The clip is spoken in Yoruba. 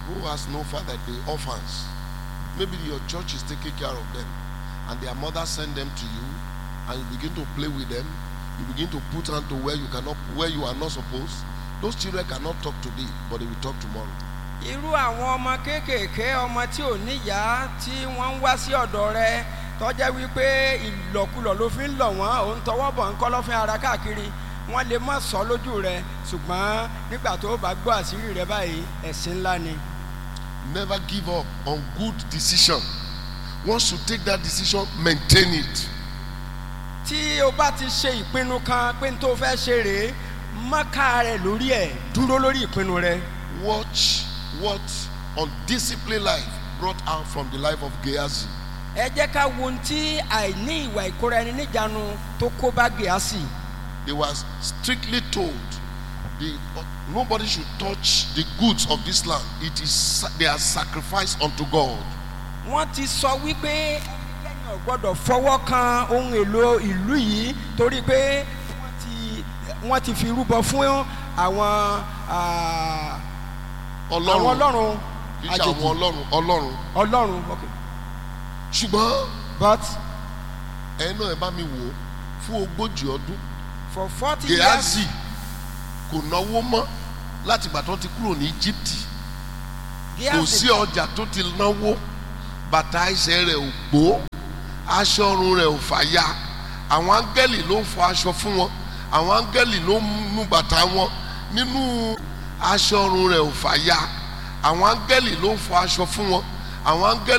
who has no father, the orphans. Maybe your church is taking care of them, and their mother send them to you, and you begin to play with them. You begin to put hand to where you cannot, where you are not supposed. Those children cannot talk today, but they will talk tomorrow. irú àwọn ọmọ kéékèèké ọmọ tí ò níyàá tí wọ́n ń wá sí ọ̀dọ̀ rẹ tọ́jẹ́ wípé ìlọ̀kulọ̀ ló fi ń lọ̀ wọ́n òun tọwọ́ bọ̀ ń kọ́ lọ́fín ara káàkiri wọ́n lè má sọ lójú rẹ ṣùgbọ́n nígbà tó bá gbọ́ àṣírí rẹ báyìí ẹ̀sìn ńlá ni. Never give up on good decision. Once you take that decision, maintain it. tí o bá ti ṣe ìpinnu kan pé n tó fẹ́ ṣe rèé mọ́ká rẹ lórí ẹ̀ dúró lórí ìpinnu rẹ. Watch what undisciplined life brought out from the life of Gehazi. ẹ jẹ́ ká wo ohun tí àìní ìwà ìkóra ẹni níjàánu tó kó bá gèásì. They were strictly told the, nobody should touch the goods of this land. It is sa- they are sacrificed unto God. wọ́n ti sọ wípé ẹnikẹ́ni ò gbọ́dọ̀ fọwọ́ kan ohun èlò ìlú yìí torí pé wọ́n ti wọ́n ti fi rúbọ fún àwọn ah, àwọn Ọlọ́run ọlọ́run kì í ṣe àwọn àjèjì ọlọ́run ọlọ́run. ọlọ́run ok Ṣùgbọ́n but ẹ̀yin náà ẹ bá mi wò ó fún ogójì ọdún. for forty years Gehazi kò náwó mọ́ láti ìgbà tó ti kúrò ní Egypt. Kò sí Gehazi ọjà tó ti náwó bàtà ẹsẹ̀ rẹ̀ ò gbó aṣọ ọrùn rẹ̀ ò fàya àwọn áńgẹ́lì ló ń fọ aṣọ fún wọn àwọn áńgẹ́lì ló ń nu bàtà wọn nínú aṣọ ọrùn rẹ̀ ò fàya àwọn áńgẹ́lì ló ń fọ aṣọ fún wọn àwọn áńgẹ́lì.